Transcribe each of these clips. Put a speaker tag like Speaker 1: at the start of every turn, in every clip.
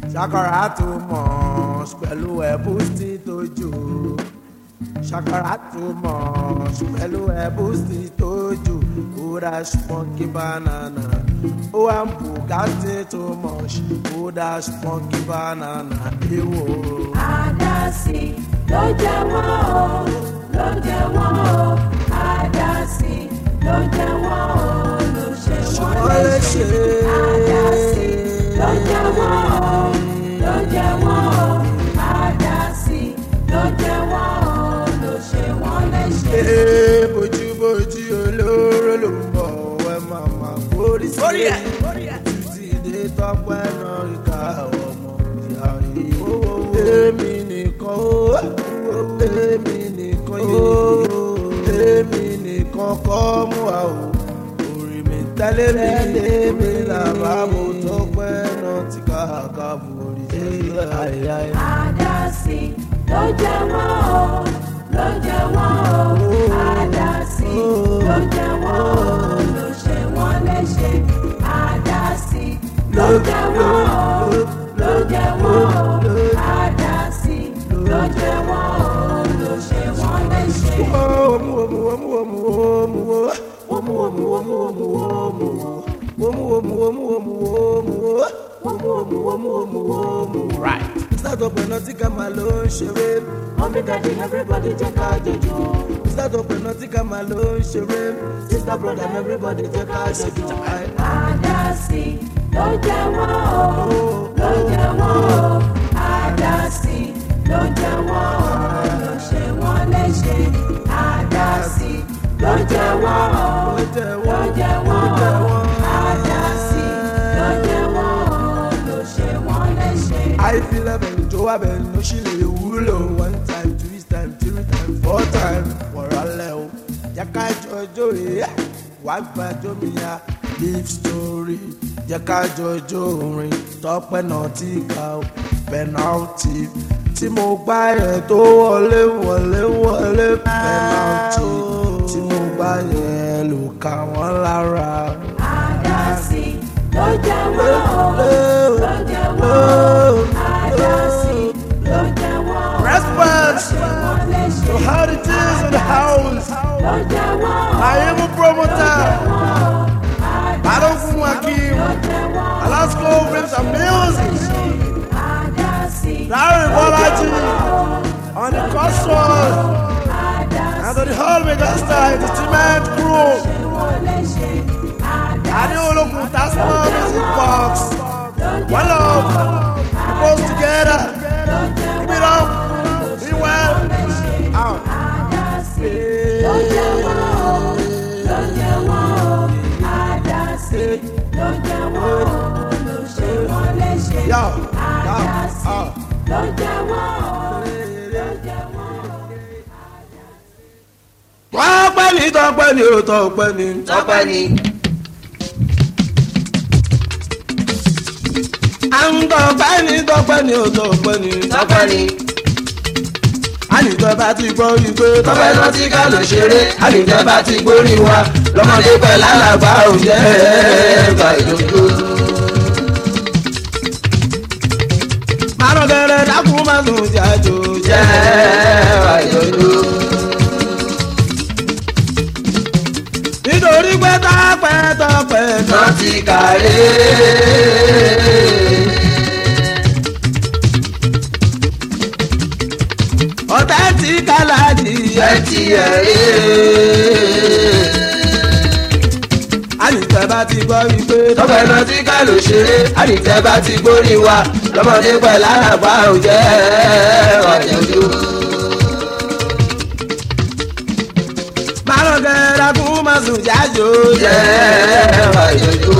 Speaker 1: ṣàkàrà tó mọ̀ pẹ̀lú ẹ̀bùsì tó jù ṣàkàrà tó mọ̀ pẹ̀lú ẹ̀bùsì tó jù kódà ṣùpọ̀nkì banana ó wà ń bùkátì tó mọ̀ kódà ṣùpọ̀nkì banana èwo.
Speaker 2: àdásí ló jẹ wọ́n o ló jẹ wọ́n o àdásí ló jẹ wọ́n o ló ṣe wọ́n léṣe àdásí ló jẹ wọ́n o ló jẹ wọ́n o àdásí ló jẹ wọ́n o ló ṣe wọ́n léṣe.
Speaker 1: Ee, bójúbójú olóró ló ń bọ̀ ẹ máa máa gbórí sí i. títí dé tọ́pẹ́ náà ìka ọmọ ìyá yìí. èmi nìkan ó èmi nìkan yìí èmi nìkan kọ́ mú wa o. orí mi tẹ́lẹ̀ mi èmi làbá mo tọ́pẹ́ náà ti ká ká borí sí i.
Speaker 2: àdásí ló jẹ wọ́n o ló jẹ wọ́n o àdásí ló jẹ wọ́n o ló ṣe wọ́n léṣe àdásí ló jẹ wọ́n o ló jẹ wọ́n o àdásí ló jẹ wọ́n o ló ṣe wọ́n léṣe.
Speaker 1: Right. Start pẹ̀lú tí ká máa ló ń ṣeré.
Speaker 2: mọ́mí dádì everybody jẹ́ ká jọjú.
Speaker 1: Start pẹ̀lú tí ká máa ló ń ṣeré. Sister brother everybody jẹ́ ká ṣètò.
Speaker 2: àdásí ló jẹ wọ́n o ló jẹ wọ́n o àdásí ló jẹ wọ́n o ló ṣe wọ́n léṣe àdásí ló jẹ wọ́n o ló jẹ wọ́n o àdásí ló jẹ wọ́n o ló ṣe wọ́n léṣe.
Speaker 1: àìfilẹ̀ bẹ̀rù tó wà bẹ̀rù ló ṣì lè wúlò one time two time three time four time wọ̀rọ̀ lẹ̀ o. jẹ́ ká jọjọ́ rè é wá gbàjọ́ mi ya live story jẹ́ ká jọjọ́ orin tọ́pẹ́ náà ti kà ó penalty tí mo gbá yẹn tó wọlé wọlé wọlé penalty tí mo gbá yẹn ló kà wọ́n lára.
Speaker 2: àdásí ló jẹ wọ́n o ló jẹ wọ́n o àdásí ló jẹ wọ́n o
Speaker 1: Response
Speaker 2: ló ṣe wọ́n léṣe.
Speaker 1: to how it is in the house.
Speaker 2: ló jẹ wọ́n o.
Speaker 1: I am a promoter. Balogun Akim, Alaska Films and Music, Larry Bolaji, on the console, and on the whole megastar entertainment crew, Adeolokun Tasman Music Box, One Love, we both together, keep it up, be well, out. Yo, yo, uh. wọ́n pẹ́ ní tọ́pẹ́ ní o tọ́pẹ́ ní.
Speaker 3: tọ́pẹ́ ni.
Speaker 1: à ń tọ́pẹ́ ní tọ́pẹ́ ní o tọ́pẹ́ ní.
Speaker 3: tọ́pẹ́ ni.
Speaker 1: ànìtọ́ bá ti gbọ́ ìgbé
Speaker 3: tọ́pẹ́ náà tí ká lọ ṣeré àlùjẹ́ bá ti gbórí wa lọ́mọdé pẹ̀lú alàgbà òjẹ́ ẹ̀ẹ́dà ìdókòó.
Speaker 1: márùn gẹ́rẹ́ dákun má sùn jájò
Speaker 3: jẹ́
Speaker 1: jẹ́.
Speaker 3: ẹ̀ẹ́dà ìdókòó.
Speaker 1: nítorí pé tọ́pẹ́ tọ́pẹ́ náà.
Speaker 3: náà ti kàré.
Speaker 1: ọ̀tá tí kàlájì
Speaker 3: ẹ ti ẹ̀ rí.
Speaker 1: ànìtọ́ bá ti gbọ́ ìgbé
Speaker 3: tọ́pẹ́ náà tí ká lọ ṣeré àlùjẹ́ bá ti gbórí wa lọ́mọdé pẹ̀lú alàgbà òjẹ́ ẹ̀ẹ́dà ìdókòó.
Speaker 1: márùn gẹ́rẹ́ dákun má sùn jájò
Speaker 3: jẹ́
Speaker 1: jẹ́.
Speaker 3: ẹ̀ẹ́dà ìdókòó.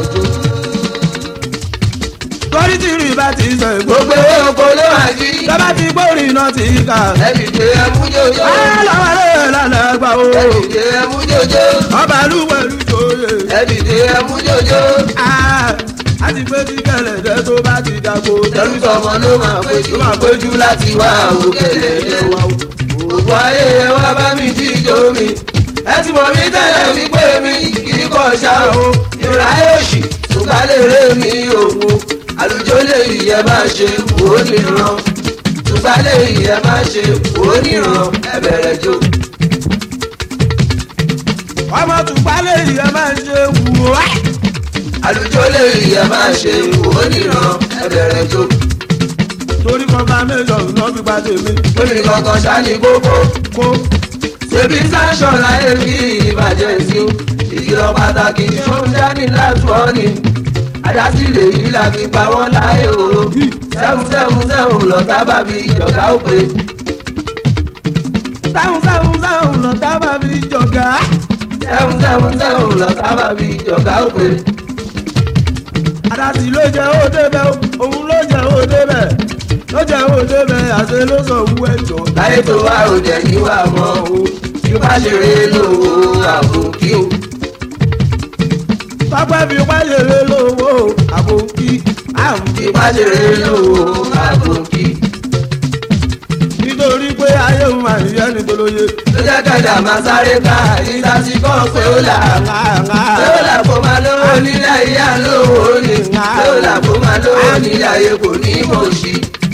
Speaker 1: torí tí rí bá ti sọ ìgbó
Speaker 3: gbogbo owó oko ló wà jí.
Speaker 1: lọ́ba ti gbórí iná ti kà.
Speaker 3: ẹbí gbé ẹmú jòjò.
Speaker 1: lọ́wọ́ lè lọ́nà gbà ó.
Speaker 3: ẹbí gbé ẹmú jòjò.
Speaker 1: ọba lúwẹ̀lú jòyè.
Speaker 3: ẹbí gbé ẹmú jòjò.
Speaker 1: a ti gbé tí kẹlẹ̀dẹ́ tó bá ti dàgbò.
Speaker 3: tẹ̀lú tọmọ ló máa péjú. ló máa péjú láti wá òkèlè lé wa. òkú ayé ẹ wá bá mi jí ijó mi. ẹ ti mọ̀ mí tẹ́lẹ̀ wípé mi kì í kọ̀ ṣá o. ìráyè òṣì ṣùgbọ́n lè ré mi òun. àlùjọ lè yẹ máa ṣe wò ó nìran tùgbà lè yẹ máa ṣe wò ó nìran ẹ bẹ̀rẹ̀ jó.
Speaker 1: ọmọ tùpálẹ̀ yìí ẹ máa ń ṣe wù wá.
Speaker 3: àlùjọ lè yẹ máa ṣe wò ó nìran ẹ bẹ̀rẹ̀ jó.
Speaker 1: torí confirmation náà fi pa tèmi
Speaker 3: lórí kankan ṣáni kókó
Speaker 1: kó
Speaker 3: ṣebí sáṣọ láyé bí ìbàjẹ́ sí o ìkìlọ̀ pàtàkì tó ń dání láti wọ́n ni àdásílẹ̀ yìí la fi pa wọ́n láyé o sẹ́hùn sẹ́hùn sẹ́hùn lọ́tà bàbí ìjọba ó pé
Speaker 1: sáhùn sáhùn sáhùn lọ tábà fi jọ̀gá.
Speaker 3: sẹ́hùn sẹ́hùn sẹ́hùn lọ́tà bàbí ìjọba ó pé
Speaker 1: àdásí ló jẹ́ ó débẹ̀ òun ló jẹ́ ó débẹ̀ ló jẹ́ ó débẹ̀ àṣẹ ló sọ wú ẹ̀jọ̀.
Speaker 3: láyé tó wá òde yìí wà mọ́ o bí bá ṣe rí lówó àbò kí o
Speaker 1: pápẹ́ fi pàṣẹrẹ lówó àbòkí àmì
Speaker 3: bí bá ṣe rí lówó àbò kí
Speaker 1: nítorí pé ayé òun máa ń yẹ ní tolóye.
Speaker 3: ló jẹ́ kẹ́dà máa sáré ká ìta sí kọ́ pé ó là lọ́la kó máa lówó nílé ayé àlówó ni lọ́la kó máa lówó nílé ayé kò ní mọ̀ sí.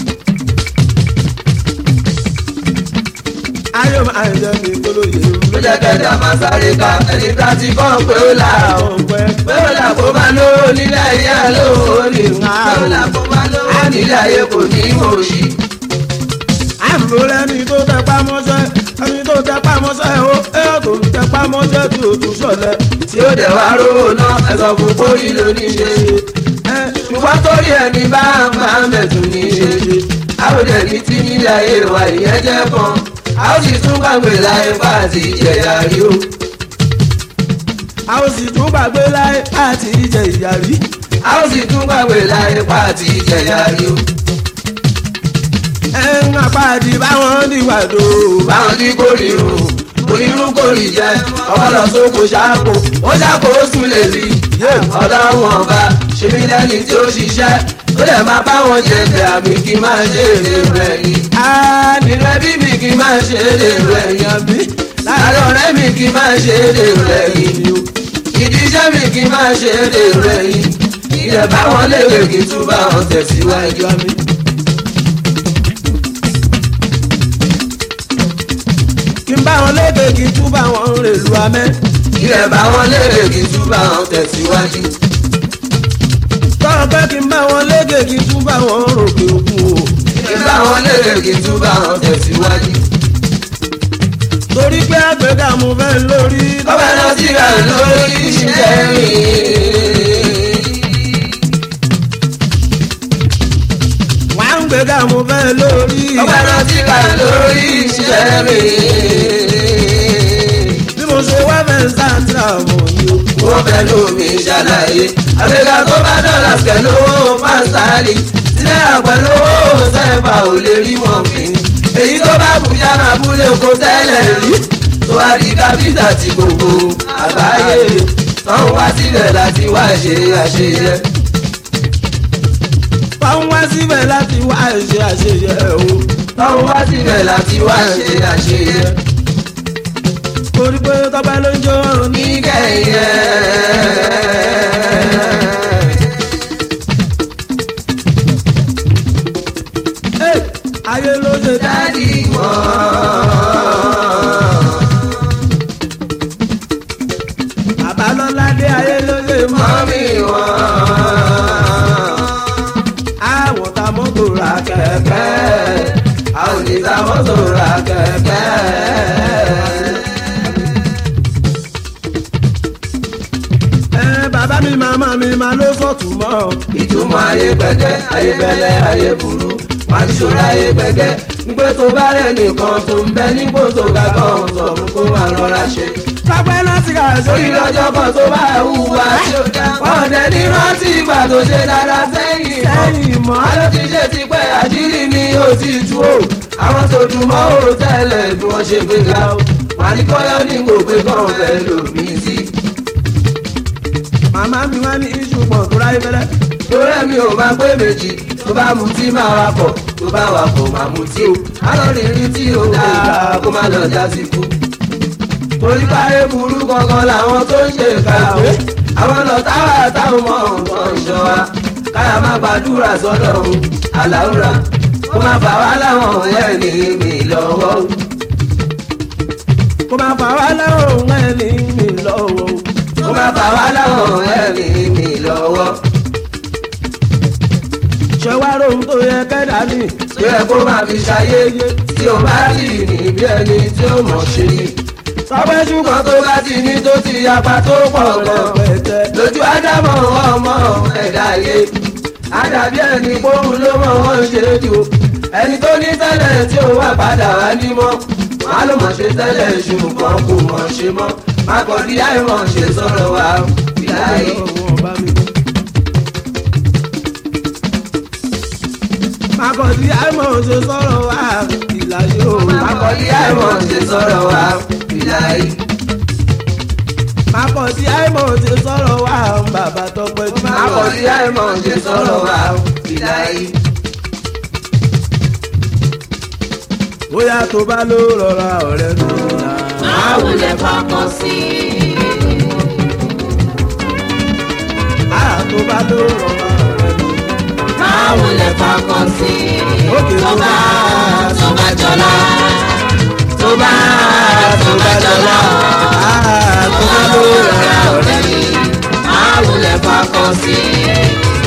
Speaker 1: ayé òun máa ń yẹ ní tolóye.
Speaker 3: ló jẹ́ kẹ́dà máa sáré ká ẹni tá ti kọ́ pé ó là
Speaker 1: ọ̀pẹ
Speaker 3: lọ́la kó máa lówó nílé ayé àlówó ni lọ́la kó máa lówó nílé ayé kò ní mọ̀ sí.
Speaker 1: àmì lẹ́ni tó tẹpá mọ́ṣẹ́ ẹni tó tẹpá mọ́ṣẹ́ ó ẹ̀yọ́ tó ń tẹpá mọ́ṣẹ́ tí o tún ṣọ̀lẹ̀.
Speaker 3: tí ó dẹ̀ wá rówó náà ẹ̀sọ́ fún kórìí lóní ṣe
Speaker 1: ẹ
Speaker 3: ṣùgbọ́n torí ẹni bá máa ń bẹ̀tún ní ṣe àwòdẹ̀ ní tí nílé ayé wa ìyẹn jẹ́ kan a ó sì tún gbàgbé láyé bá àti ìjẹ̀yà rí o.
Speaker 1: a ó sì tún gbàgbé láyé àti ìjẹ ìyá rí.
Speaker 3: a ó sì tún gbàgbé láyé bá àti ìjẹ̀yà rí o.
Speaker 1: ẹ ń apáàdì báwọn níwàdó.
Speaker 3: báwọn tí kò rí o onírú kò rí jẹ ọpọlọ sóko ṣáàpò ó ṣàpò ó sùn lè rí ọlọ́run ọba ṣèmi lẹ́ni tí ó ṣiṣẹ́ ó lè máa báwọn jẹ̀bẹ̀ àmì kí n máa ṣe èrè rẹ̀ yìí. nínú ẹbí mi kí n máa ṣe èrè rẹ̀ yìí.
Speaker 1: àbí
Speaker 3: láàárọ̀ ọ̀rẹ́ mi kí n máa ṣe èrè rẹ̀ yìí. ìdí iṣẹ́ mi kí n máa ṣe èrè rẹ̀ yìí. ilẹ̀ báwọn léèrè kí n tún bá wọn tẹ̀síwájú.
Speaker 1: àbí. kí n bá wọn léde kí n tún bá wọn rèlú amẹ́.
Speaker 3: ilẹ̀ báwọn léèrè kí n tún bá wọn tẹ̀síwájú.
Speaker 1: tọ́rọ pé kí n bá wọn léde kí n tún bá wọn rògbè òkun o.
Speaker 3: kí n bá wọn léèrè kí n tún bá wọn tẹ̀síwájú.
Speaker 1: torí pé àgbẹ̀dá mo fẹ́ lórí.
Speaker 3: Ọba náà ti rà lórí iṣẹ́ mi.
Speaker 1: wà á ń gbẹ̀dá mo fẹ́ lórí.
Speaker 3: Ọba náà ti rà lórí iṣẹ́ mi.
Speaker 1: bí mo ṣe wá fẹ́ sáńtìrà mọ̀ ni o.
Speaker 3: Wọ́n fẹ́ lómi ṣàlàyé. Àgbẹ̀gà tó bá dọ̀là pẹ̀lú owó pásítárì. Sílẹ̀ àpẹ̀lú owó sẹ́fà ò lè rí wọn fi. Èyí tó bá bùjá máa búlé oko tẹ́lẹ̀ rí. Tó wá di kápítà ti gbogbo àgbáyé. Tọ́hún wá sílẹ̀ láti wá ṣe àṣeyẹ.
Speaker 1: fáwọn wá síbẹ̀ láti wá ṣe àṣeyẹ o.
Speaker 3: Tọ́hún wá sílẹ̀ láti wá ṣe àṣeyẹ.
Speaker 1: torí pé tọ́pẹ́ ló ń jó ọrùn ní.
Speaker 3: Níkẹyẹ.
Speaker 1: Ẹ́, ayé ló ṣe dá.
Speaker 3: Dádì wọn.
Speaker 1: bàbá lọ́lá dé ayé ló ṣe mọ́.
Speaker 3: Mọ́mí wọn.
Speaker 1: àwọn ta mọ́tò ra
Speaker 3: Kẹ̀kẹ́. A ò ní ta mọ́tò ra kẹ̀kẹ́.
Speaker 1: ẹ bàbá mi màmá mi máa ló sọ̀tún mọ́.
Speaker 3: Ìtumọ̀ ayé gbẹ̀gẹ́, ayé bẹ̀lẹ̀, ayé burú. Wà ní ṣòro ayé gbẹ̀gẹ́. Nígbà tó bá rẹ̀ nìkan tó ń bẹ nípò tó ga gan sọ fún kó máa rọra ṣe.
Speaker 1: tọ́pẹ́ láti kà
Speaker 3: Sórí
Speaker 1: sórí
Speaker 3: lọ́jọ́ kan tó bá hùwà tí ó dá. Wọ́n dẹ̀ ní rántí ìgbà tó ṣe dáadáa sẹ́yìn mọ́.
Speaker 1: sẹ́yìn mọ́.
Speaker 3: Àlọ́ ti ṣe ti pẹ́ àṣírí ni ó ti tú o. Àwọn tó dùn mọ́ ò tẹ́lẹ̀ bí wọ́n ṣe gbé ga o. Wà ní kọ́yọ́ ní kò pé kàn fẹ́ lòmí sí.
Speaker 1: màmá mi wá ní iṣu pọ̀ tó ráyé fẹ́lẹ́.
Speaker 3: Torí mi ò máa pé méjì tó bá mutí máa wà pọ̀ tó bá wà pọ̀ máa mutí o. Àlọ́ rìnrìn tí ó dáa kó má lọ já sí kú. Torí káyé burú kankan làwọn tó ń ṣe ká o. Àwọn lọ táwa táwọn mọ nǹkan ṣọ wa. káyà má gbàdúrà sọ́dọ̀ o àlàúrà kó má fà wá láwọn ẹni mi lọ́wọ́ o.
Speaker 1: kó má fà wá láwọn ẹni mi lọ́wọ́.
Speaker 3: kó má fà wá láwọn ẹni mi lọ́wọ́.
Speaker 1: ṣé wá rohun tó yẹ kẹ́dà ní.
Speaker 3: tó yẹ kó má fi ṣayé tí o bá rí níbi ẹni tí ó mọ̀ ṣe ni.
Speaker 1: tọ́pẹ́ ṣùgbọ́n
Speaker 3: ṣùgbọ́n tó bá ti ní tó ti yapa tó pọ̀ lọ.
Speaker 1: pẹ̀tẹ́.
Speaker 3: lójú ádámọ̀ ọmọ ẹ̀dá yé àdàbí ẹni pòun ló mọ̀ wọ́n ṣe jù ẹni tó ní tẹ́lẹ̀ tí ó wà padà wá ní mọ́ má ló mọ̀ ṣe tẹ́lẹ̀ ṣùgbọ́n kò mọ̀ ṣe mọ́ má kọ́ di àìmọ̀ ṣe sọ̀rọ̀ wa ìláyé.
Speaker 1: Makọ̀dí àìmọ̀ ṣe sọ̀rọ̀ wá ìlàyé o.
Speaker 3: má kọ́ di àìmọ̀ ṣe sọ̀rọ̀ wa ìláyé.
Speaker 1: Makọ̀dí àìmọ̀ ṣe sọ̀rọ̀ wá bàbá tọpẹ́ jù.
Speaker 3: má kọ́ di àìmọ̀ ṣe sọ̀rọ̀ wa ìláyé.
Speaker 1: Bóyá tó bá ló rọra ọ̀rẹ́ mi là.
Speaker 2: máa wulẹ̀ fọkàn sí i.
Speaker 1: Báyà tó bá ló rọra ọ̀rẹ́ mi.
Speaker 2: máa wulẹ̀ fọkàn sí i.
Speaker 1: Òkè
Speaker 2: tó bá tó bá jọlá
Speaker 3: tó bá tó bá jọlá
Speaker 1: Báyà tó bá ló rọra ọ̀rẹ́ mi.
Speaker 2: máa wulẹ̀ fọkàn sí i.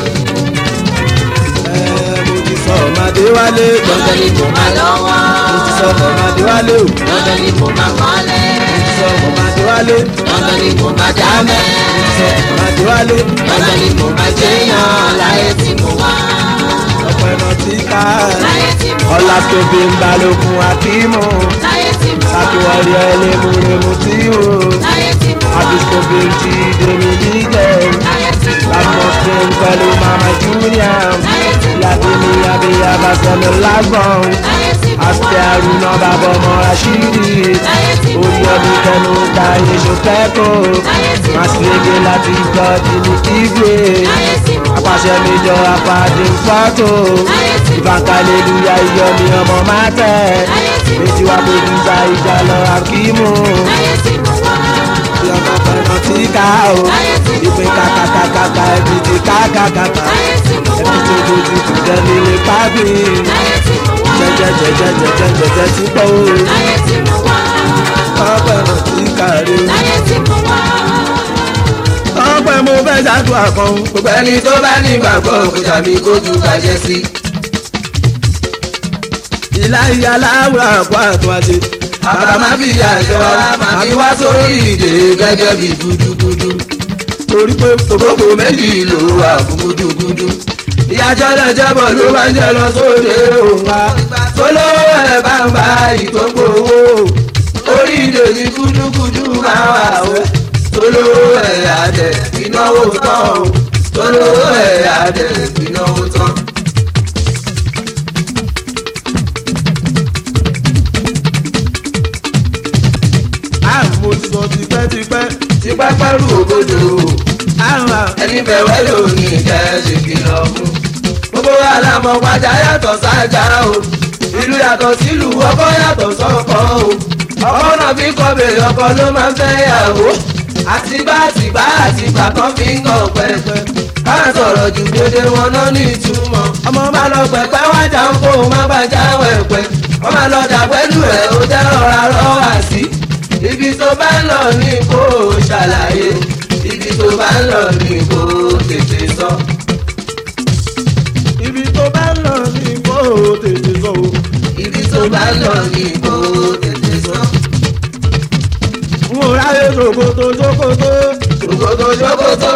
Speaker 1: Ẹ mo ti sọ ọ̀màdé wálé.
Speaker 2: lọ́dọ̀ ni kò máa lọ́wọ́.
Speaker 1: Mo ti sọ ọ̀màdé wálé o. Mo
Speaker 2: lọ́dọ̀ ni kò máa kọ́lé.
Speaker 1: ti sọ ọ̀màdé wálé.
Speaker 2: lọ́dọ̀ ni kò máa dámẹ́.
Speaker 1: Mo ti sọ ọ̀màdé wálé.
Speaker 2: lọ́dọ̀ ni kò máa jẹ́yàn láyé tí mo wá.
Speaker 1: Ọ̀pẹ̀ náà ti ká.
Speaker 2: láyé tí mo wá.
Speaker 1: Ọlá tóbi ń balógun Akímù.
Speaker 2: láyé tí mo wá.
Speaker 1: Sakiwari ẹlẹ́múremú tí o.
Speaker 2: láyé tí mo wá.
Speaker 1: Abiskobi ti dèmi jíjẹ.
Speaker 2: láyé tí mo wá.
Speaker 1: Lamọ̀sìn pẹ̀lú Mama Junior. Yàtí ni Abiya Basẹ̀lẹ̀ lágbọ̀n.
Speaker 2: láyé tí mo
Speaker 1: Àti
Speaker 2: wá.
Speaker 1: Aruna bàbá ọmọ Rashidi.
Speaker 2: láyé tí mo
Speaker 1: Orí
Speaker 2: wá.
Speaker 1: ọdún kẹnu ta iṣu kẹ́kọ̀ọ́.
Speaker 2: láyé tí mo wá.
Speaker 1: Màsílẹ̀gẹ̀ láti gbọ́ di ní kígbe.
Speaker 2: láyé tí mo wá.
Speaker 1: Apàṣẹ mi jọ apàdé fọ́tò.
Speaker 2: láyé tí mo wá.
Speaker 1: Ìbànkàlélúyà ìyọ̀ mi ọmọ máa tẹ̀.
Speaker 2: láyé tí mo
Speaker 1: Méjì wá
Speaker 2: wá.
Speaker 1: pèlúza ìjà lọ Akímù.
Speaker 2: láyé tí mo wá.
Speaker 1: Ìyọ̀nà pẹ̀lú tí ká o.
Speaker 2: láyé tí mo
Speaker 1: Ìpín
Speaker 2: wá.
Speaker 1: kàkàkàkà ẹbí ti kákàkàkà.
Speaker 2: láyé tí mo wá.
Speaker 1: Ẹbí tó dojú kù dẹ́ni lè pábì.
Speaker 2: láyé tí mo wá.
Speaker 1: Jẹjẹjẹjẹjẹjẹjẹjẹ ti pọ̀ o.
Speaker 2: láyé tí mo wá.
Speaker 1: Ọpẹ́ mọ̀ tí kàrí o.
Speaker 2: láyé tí mo wá.
Speaker 1: Ọpẹ́ mo fẹ́ ṣàdúrà kan.
Speaker 3: gbogbo ẹni tó bá ní ìgbàgbọ́ òkúta mi kó ju bàjẹ́ sí.
Speaker 1: Ìlà ìyá láwùrọ̀ àpò àtún àti.
Speaker 3: bàbá má fi àjọ máa fi wá sórí ìdè gẹ́gẹ́ bí gúdúgúdú.
Speaker 1: Torí pé
Speaker 3: ògbógbò méjì ló wà fún gúdúgúdú. ìyájọ́ náà jẹ́bọ̀ ló máa ń jẹ lọ sóde òun wa. tólówó ẹ̀ bá ń bá ìtókò owó. orí ìdè ní gúdúgúdú máa wà o. tólówó ẹ̀ àdẹ̀ ìnáwó tán o. tólówó ẹ̀ àdẹ̀ ìnáwó tán.
Speaker 1: àmọ́ ti sọ tipẹ́tipẹ́.
Speaker 3: tí pápá rú ògbódò
Speaker 1: Àwọn
Speaker 3: ẹni bẹ̀wẹ̀ ló ní ìjẹ́ ṣe kìlọ̀ fún. gbogbo àlàmọ̀ pàjá yàtọ̀ sájà o ìlú yàtọ̀ sílùú ọkọ yàtọ̀ sọ́kọ o ọkọ náà fi kọ́ bèrè ọkọ ló máa ń fẹ́ yàwó àtibá àtibá àtibá kan fi ń kàn pẹ́pẹ́ ká sọ̀rọ̀ jù dédé wọn náà ní ìtumọ̀ ọmọ bá lọ pẹ̀pẹ́ wájà ń kó má bàjá wẹ̀pẹ́ wọ́n máa lọ dà pẹ́lú ẹ̀ ó jẹ́ rọra rọ́wà sí ibi tó bá ń lọ ní kó o ṣàlàyé ibi tó bá ń lọ ní kó o tètè sọ.
Speaker 1: ibi tó bá ń lọ ní kó o tètè sọ o.
Speaker 3: ibi tó bá ń lọ ní kó o tètè sọ.
Speaker 1: N ò ráyè ṣòkòtò ṣòkòtò.
Speaker 3: ṣòkòtò ṣòkòtò.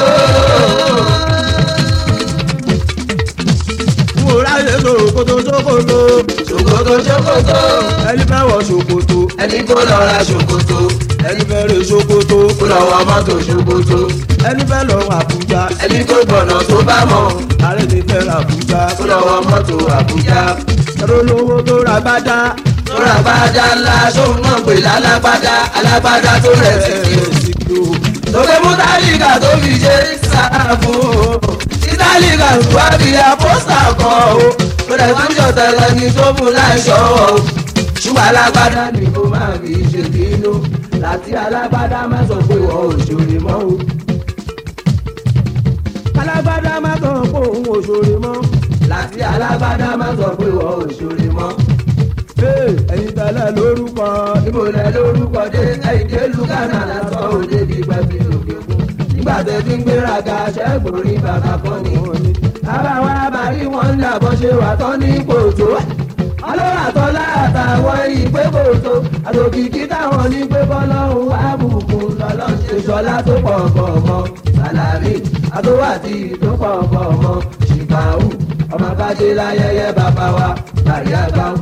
Speaker 1: N ò ráyè ṣòkòtò ṣòkòtò.
Speaker 3: ṣòkòtò ṣòkòtò.
Speaker 1: Ẹni fẹ́ wọ ṣòkòtò.
Speaker 3: ẹni kó lọ ra ṣòkòtò.
Speaker 1: Ẹni fẹ́ rè ṣòkòtò.
Speaker 3: kó lọ wọ mọ́tò ṣòkòtò.
Speaker 1: Ẹni fẹ́ lọ Àbújá.
Speaker 3: ẹni kó gbọ̀nà tó bá mọ̀.
Speaker 1: Ààrẹ mi fẹ́ ra Àbújá.
Speaker 3: kó lọ wọ mọ́tò àbújá.
Speaker 1: Ẹ̀rọ olówó tó ra gbádá.
Speaker 3: tóra bàdá ńlá sóun náà pè lálágbádá alágbádá tó rẹ̀ sí kí o.
Speaker 1: sí kí o.
Speaker 3: lókè mú tálíkà tó fi ṣe sáàbù títálíkà tó wá fi àpọ́sà kan o kó dẹ̀ tún ṣọ̀tẹ̀ lẹ́ni tó mú láìṣọ́ o ṣùgbọ́n alágbádá ni kó má fi ṣe bínú láti alágbádá má sọ pé wọ́n ò ṣòro mọ́ o.
Speaker 1: Alágbádá má sọ pé òun ò ṣòro mọ́.
Speaker 3: láti alágbádá má sọ pé wọ́n ò ṣòro mọ́.
Speaker 1: Ee, ẹ̀yin tẹ́lẹ̀ lórúkọ.
Speaker 3: níbo lẹ lórúkọ dé ẹ̀yìndé lukana lásán òde bí pẹ́bí lòkè kú. nígbà tẹ fi ń gbéraga ṣẹ́gun rí bàbá kan ní. bàbá wa bá rí wọn ń dàbọ̀ ṣe wà tán ní kòtó. ọlọ́run àtọ́lá àtàwọn ìpè kòtó. àtòkìkí táwọn ní pé bọ́lọ́run wà bùkún lọ́lọ́ ṣe ṣọlá tó pọ̀ pọ̀ mọ́. sàlámì àtòwàtì tó pọ̀ pọ̀ mọ́. ṣìkàwù ọmọ bàjẹ́ láyẹyẹ bàbá wa bàrí àgbáwù.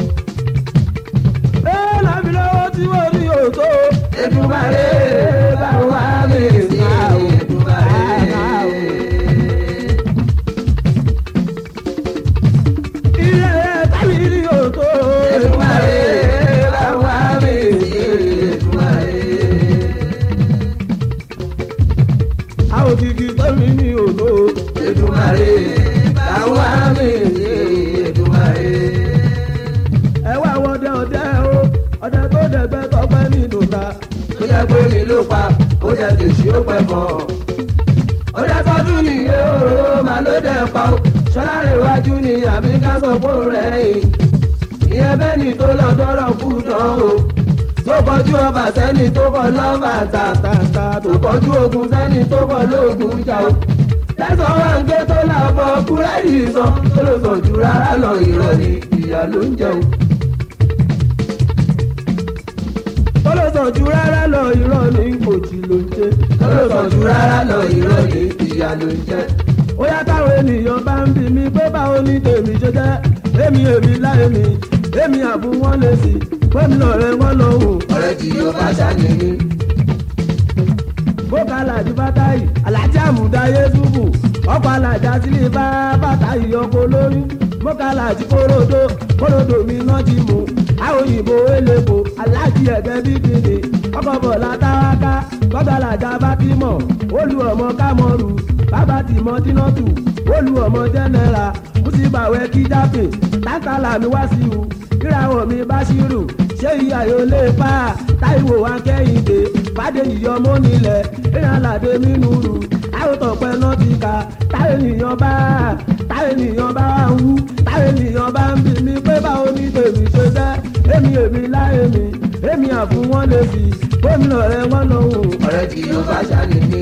Speaker 1: Ee, làbí lọ́wọ́ tí wọ́n rí òótọ́.
Speaker 3: Èdùmàrè bá wà mí sí Èdùmàrè.
Speaker 1: Ilé tàbí rí òótọ́.
Speaker 3: Èdùmàrè bá wà mí sí Èdùmàrè.
Speaker 1: Àwọn òkìkí tẹ́mi ní òótọ́.
Speaker 3: Èdùmàrè bá wà mí sí Èdùmàrè.
Speaker 1: Ẹ wá wọdẹ ọdẹ o, ọdẹ tó dẹgbẹ́ tọpẹ́ nínú ta.
Speaker 3: Ó jẹ́ pé mi ló pa, ó jẹ́ tèṣí ó pẹ́ mọ́. Ó jẹ́ tọ́jú nìyẹn òróró màá ló dẹ̀ pa ó. Ṣọlá rẹ̀ wájú ni àbí ká sọ fún rẹ̀ yìí. ìyẹn bẹ́ẹ̀ni tó lọ dọ́rọ̀ kú dán o tó kọjú ọba sẹ́ni tó kọ lọ́ba tàtàtà tó kọjú ogun sẹ́ni tó kọ lóògùn jà o lẹ́sàn wá ń gbé tó làbọ̀ kúrẹ́dì sọ tó lọ sàn jù rárá lọ ìrọ̀ ni ìyá ló ń jẹun.
Speaker 1: Tó lè sàn ju rárá lọ irọ́ ní kòtì ló ń ṣe.
Speaker 3: tó lọ sàn jù rárá lọ ìrọ̀ ni ìyá ló ń jẹ.
Speaker 1: Ó yá táwọn ènìyàn bá ń bi mí pé báwo ni tèmi ṣe jẹ́. Èmi èmi láyé mi, èmi àbú wọn lè sí. Gómìnà rẹ̀ wọ́n lọ wò.
Speaker 3: ọ̀rẹ́ tí yóò bá ṣàní ní.
Speaker 1: bókà làjú bátàyì alájà àmúdáyé túbù ọkọ̀ alájà sílé bá bátàyì ọkọ̀ lórí bókà làjú kóródó kóródó mi náà ti mú àwọn òyìnbó elépo alájí ẹ̀gẹ́ bíbélì ọkọ̀ bọ̀lá táwáká kọ́tà alájà bá ti mọ̀ olú ọmọ kámọ́rù bàbá tì mọ́ tínọ́tù olú ọmọ jẹ́nẹ́ra kùsìbàwẹ́ kíjápè tákàlà mi wá sí u ìràwọ̀ mi bá ṣírù ṣé ìyá yóò lè pa táìwò wa kẹ́hìndé fàdé ìyọmọ nílẹ̀ èèyàn làdé nínú rù àwòtọ̀ pẹ́ náà ti kà táwọn ènìyàn bá táwọn ènìyàn bá wà ń wú táwọn ènìyàn bá ń bì mí pé báwo ní tèmi ṣe jẹ́ èmi èmi láyé mi èmi àfún wọn lè fi gómìnà rẹ wọn lòun
Speaker 3: ọ̀rẹ́ tí yóò bá ṣàní ní.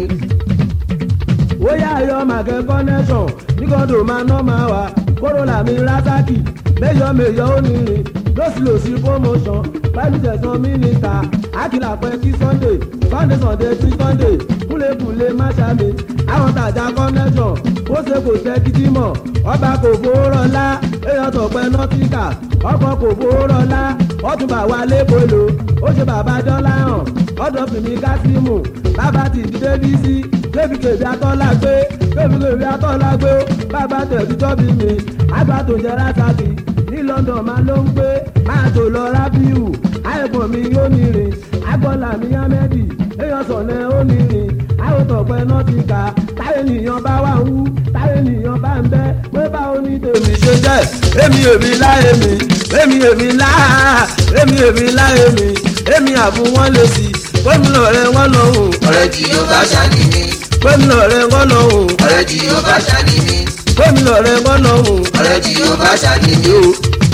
Speaker 1: wóyá ayọ̀ màkẹ́ connection nígbàdùn máa ná máa wà kórólà mi rásàkì méyọ méyọ onírin lọ́sílọ́sí promotion pẹ̀lú tẹ̀sán mínísítà àkìlà pẹ́ kí sunday sunday sunday kí sunday kúlẹ̀kúlẹ̀ máṣámi àwọn tàjà connection ó ṣe kò ṣe kíkí mọ̀ ọba kò fowó rọlá èèyàn tọ̀pẹ́ nọ́tíkà ọkọ̀ kò fowó rọlá ọtúnbà wà lẹ́kọ̀ọ́ ó ṣe bàbá dọ́là hàn ọ̀dọ̀ fìmí kásímù bàbá ti dìde bí sí débi kèbí atọ́lá gbé débi kèbí atọ́lá gbé ó bàbá tẹ̀sí tọ́bi mi àgbà tó jẹ́ rásàkì ní london máa ló ń gbé máa tó lọ rábíù àìgbọ̀n mi yóò ní rìn agbọ́là mi yámẹ́dì èèyàn sọ̀nẹ́ ó ní rìn àwòtọ̀pẹ́ náà ti kà táyé nìyàn bá wà ń wú táyé nìyàn bá ń bẹ́ pé báwo ní tèmi ṣe jẹ́ èmi èmi láyé mi èmi èmi lá èmi èmi láyé mi èmi àfún wọn lè sí gómìnà rẹ wọn lọ́hùn
Speaker 3: ọ̀rẹ́ tí yóò bá ṣàní ní.
Speaker 1: gómìnà rẹ wọn lọ́hùn
Speaker 3: ọ̀rẹ́ tí yóò bá ṣàní ní.
Speaker 1: gómìnà rẹ wọn lọ́hùn
Speaker 3: ọ̀rẹ́ tí yóò bá ṣàní ní.
Speaker 1: o.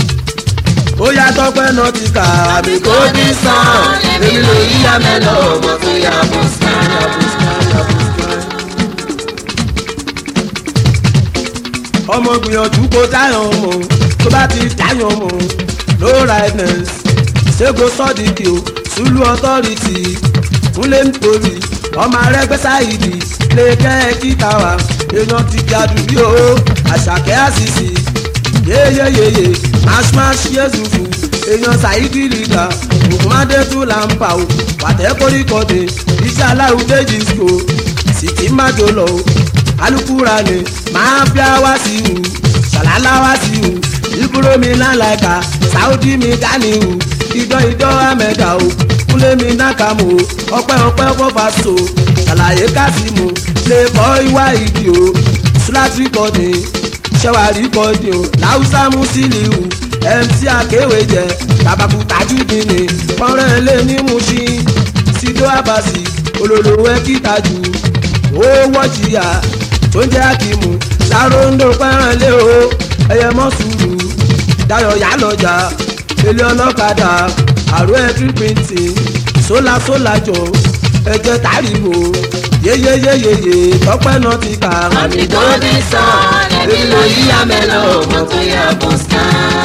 Speaker 1: ó yá tọpẹ́ náà ti kà àbí kò ní sàn èmi ló yí amẹ́lọ ọmọ tó yá bó sàn. ọmọ gbìyànjú kó dáyàn mọ tó bá ti dáyàn mọ no rightness ṣégo sọdíkì o sùlù ọtọrìtì kúnlẹ̀ nítorí ọmọ arẹgbẹ́ sáyidì lè kẹ́ ẹ kíta wa èèyàn ti di àdúgbò o àṣàkẹ́ àṣìṣì yeyeyeye mashmash yezufu èèyàn ṣàyídì rìgà ògùnmádé tún là ń pa o wàtẹ́ kórìkọ́dé iṣẹ́ aláwùjẹ disco sìkì májò lọ o alukura ni máa fi àwa sí u ṣàlálà wá sí u ìbúrò mi lálàkà sáúdí mi dání u ìjọ ìjọ amẹ́dà o kúlé mi nákàmù o ọpẹ́ ọpẹ́ fọ́fà so ṣàlàyé kásìmù lè kọ́ ìwà ìdí o sùlátì kọ́ni ṣẹwàrí kọ́ni o láwùsá musiliu mc akéwé jẹ babaku tajudini pọ́nrẹ́ lé ní musin sido abasi olólùwẹ́ kìtàjù ó wọ́jìyà tó ń jẹ́ akimu ṣàròǹdò pẹ́ràn lé o ẹyẹ mọ́ sùúrù dayọ̀ yá lọ́jà ilé ọlọ́kadà àrò ẹ̀tí pìntì sólà sólà jọ ẹ̀jẹ̀ tàríwò yeyeyeyeye tọ́pẹ́ náà ti kà.
Speaker 2: àmì golden sun ẹbí ló yí àmẹ́lò mọ́tò yẹ bọ́sítà.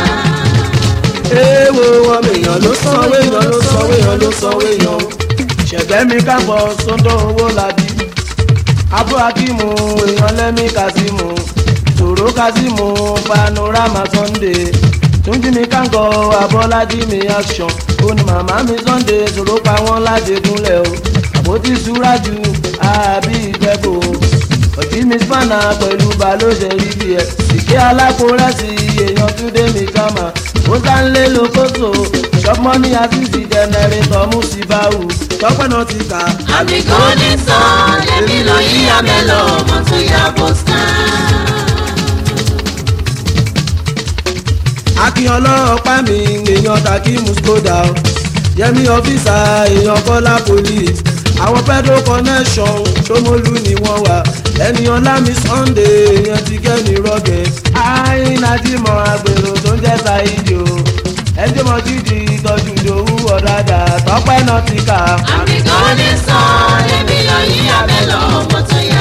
Speaker 1: èèwọ̀ ọmọ èèyàn ló sanwó èèyàn ló sanwó èèyàn ló sanwó èèyàn ṣẹ̀gbẹ́ mi kábọ̀ sọ́dọ̀ owó làbí abúlé akíìmù èèyàn lẹ́mí kazeemu tòró kazeemu panorama sunday túnjí mi kánkọ abọ́lájí mi action ó ní màmá mi sunday tòró pa wọ́n láti gúnlẹ̀ o àpótí súrájú àbí ìjẹ́bù òtí mi spanna pẹ̀lú balóṣe rí bí ẹ ìké alákòórẹ́sì èèyàn túndé mi kama ó sáńlé lókòtò ṣọ́pọ́nì àfíìsì jẹnẹrétọ̀ mùsíbáwù tọ́pẹ́ náà ti kà.
Speaker 2: àmì golden sun ẹbí ló yí àmẹ́lò mọ́tò yẹ bọ́sítà.
Speaker 1: akínyàn ọlọ́pàá mi èèyàn tàkí muskoda o yẹmi ọfíìsà èèyàn kọ́lá police àwọn pedro connection ṣómólú ni wọ́n wà ẹni ọlámi sunday èèyàn ti kẹ́ni rọ́gẹ̀ àìnájímọ̀ àgbèrò tó ń jẹ́ ṣáìdì o ẹjọ́ mọ̀ jíjì ìtọ́jú ìdòwú ọ̀dàdà tọ́pẹ́ náà ti kà.
Speaker 2: àmì golden sun ẹbí ló yí àmẹ́lò mọ́tò yẹ